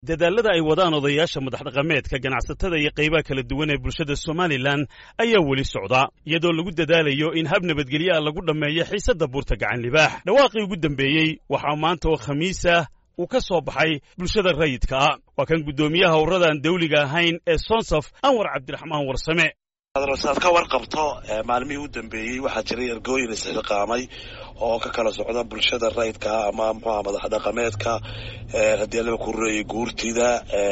dadaalada ay wadaan odayaasha madaxdhaqameedka ganacsatada iyo qaybaha kala duwan ee bulshada somalilan ayaa weli socda iyadoo lagu dadaalayo in hab nabadgelyo ah lagu dhammeeyo xiisadda buurta gacan libaax dhawaaqii ugu dambeeyey waxaa maanta oo khamiis ah uu ka soo baxay bulshada rayidka ah waa kan guddoomiyaha howradan dawliga ahayn ee sonsaf anwar cabdiraxmaan warsame saad ka warqabto maalmihii u dambeeyey waxaa jiray ergooyin isxilqaamay oo ka kala socda bulshada rayidka ama mxuaha madax dhaqameedka haddii alaba ku rureeyay guurtida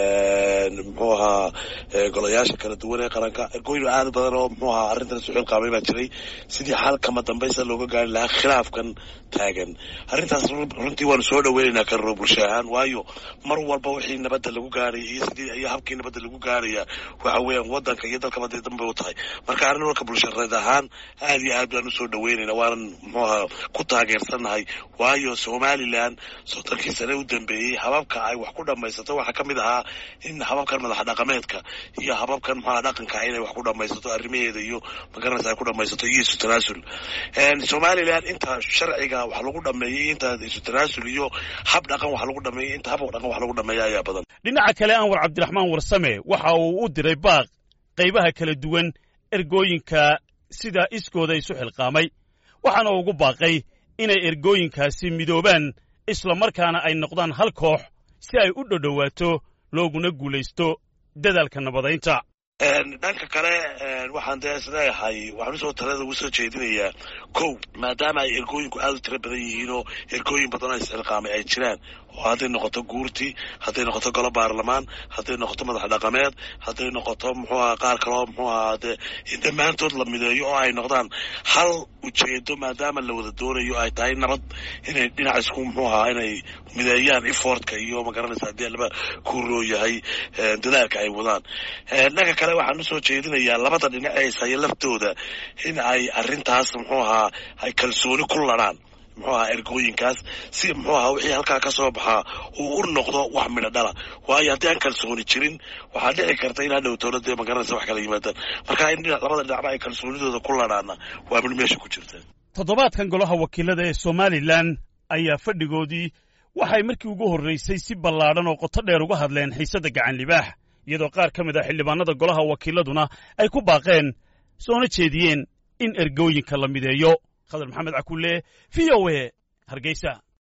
muxuu ahaa golayaasha kala duwan ee qaranka ergooyin aad badan oo mxuu ahaa arrintan isu xilqaamay baa jiray sidii xalkama dambaysa looga gaari lahaa khilaafkan taagan arrintaas runtii waanu soo dhaweynaynaa karro bulsho ahaan waayo mar walba wixii nabadda lagu gaaraya iyo sidii iyo habkii nabadda lagu gaaraya waxa weeyaan waddanka iyo dalkaba dee danbay u tahay marka arrin walka bulshareed ahaan aad iyo aad baan usoo dhaweynayna waanan muxuu ahaa ku taageersannahay waayo somalilan soddonkii sane u dambeeyey hababka ay wax ku dhammaysato waxaa ka mid ahaa in hababkan madax dhaqameedka iyo hababkan muxuaha dhaqanka inay wax ku dhammaysato arrimaheeda iyo magaranaysa ay ku dhammaysato iyo isu tanaasul somalilan inta sharciga wax lagu dhameeyey inta isu tanaasul iyo hab dhaqan wax lagu dhameeyey inta hab dhaqan wax lagu dhameeya ayaa badan dhinaca kale anwar cabdiraxmaan warsame waxa uu u diray baaq qaybaha kala duwan ergooyinka sida iskooda isu xilqaamay waxaana ugu baaqay inay ergooyinkaasi midoobaan isla markaana ay noqdaan hal koox si ay u dhodhowaato looguna guulaysto dadaalka nabadaynta dhanka kale waxaan dee isleeyahay waxaan usoo talada ugu soo jeedinayaa kow maadaama ay ergooyinku aad u tiro badan yihiin oo ergooyin badan oo isxilqaamay ay jiraan oo hadday noqoto guurti hadday noqoto golo baarlamaan hadday noqoto madax dhaqameed hadday noqoto muxuu aha qaar kaleo muxuu ahaa dee in dhammaantood la mideeyo oo ay noqdaan hal ujeedo maadaama la wada doonayo ay tahay nabad inay dhinac isku muxuu ahaa inay mideeyaan efortka iyo magaranaysa haddii laba kuuroo yahay dadaalka ay wadaan dhanka kale waxaan usoo jeedinayaa labada dhinac ee ishaya laftooda in ay arrintaas muxuu ahaa ay kalsooni ku ladhaan muxuu ahaa ergooyinkaas si muxuu ahaa wixii halkaa ka soo baxaa uu u noqdo wax midho dhala waayo haddii aan kalsooni jirin waxaa dhici karta in hadhow dowladda magaranaysa wax kala yimaadaan marka in labada dhinacba ay kalsoonidooda ku ladhaana waa mid meesha ku jirta toddobaadkan golaha wakiilada ee somalilan ayaa fadhigoodii waxay markii ugu horraysay si ballaadhan oo qoto dheer uga hadleen xiisadda gacan libaax iyadoo qaar ka mid ah xildhibaanada golaha wakiiladuna ay ku baaqeen soona jeediyeen in ergooyinka la mideeyo khadar maxamed cakulle v o e hargeysa